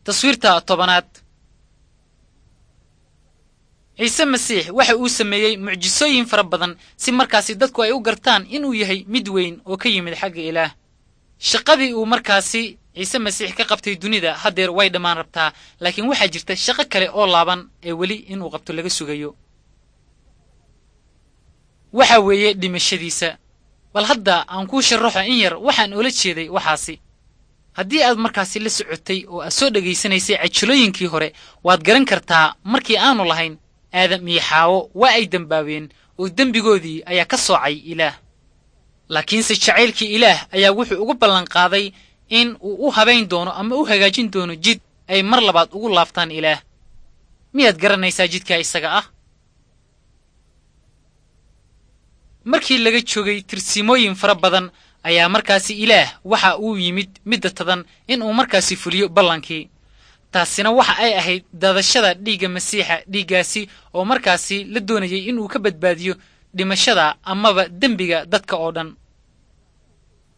taswiirta tobanaad ciise masiix waxa uu sameeyey mucjisooyin fara badan si markaasi dadku ay u gartaan inuu yahay mid weyn oo ka yimid xagga ilaah shaqadii uu markaasi ciise masiix ka qabtay dunida haddeer way dhammaan rabtaa laakiin waxaa jirta shaqo kale oo laaban ee weli inuu qabto laga sugayo waxa weeye dhimashadiisa bal hadda aan kuu sharaxo in yar waxaan oola jeeday waxaasi haddii aad markaasi la socotay oo aad soo dhegaysanaysay cajilooyinkii hore waad garan kartaa markii aanu lahayn aadam iyo xaawo waa ay dembaabeen oo dembigoodii ayaa ka soocay ilaah laakiinse jacaylkii ilaah ayaa wuxuu ugu ballanqaaday in uu u habayn doono ama u hagaajin doono jid ay mar labaad ugu laabtaan ilaah miyaad garanaysaa jidkaa isaga ah markii laga joogay tirsimooyin fara badan ayaa markaasi ilaah waxa uu yimid midda tadan in uu markaasi fuliyo ballankii taasina waxa ay ahayd daadashada dhiigga masiixa dhiiggaasi oo markaasi la doonayay inuu ka badbaadiyo dhimashada amaba dembiga dadka oo dhan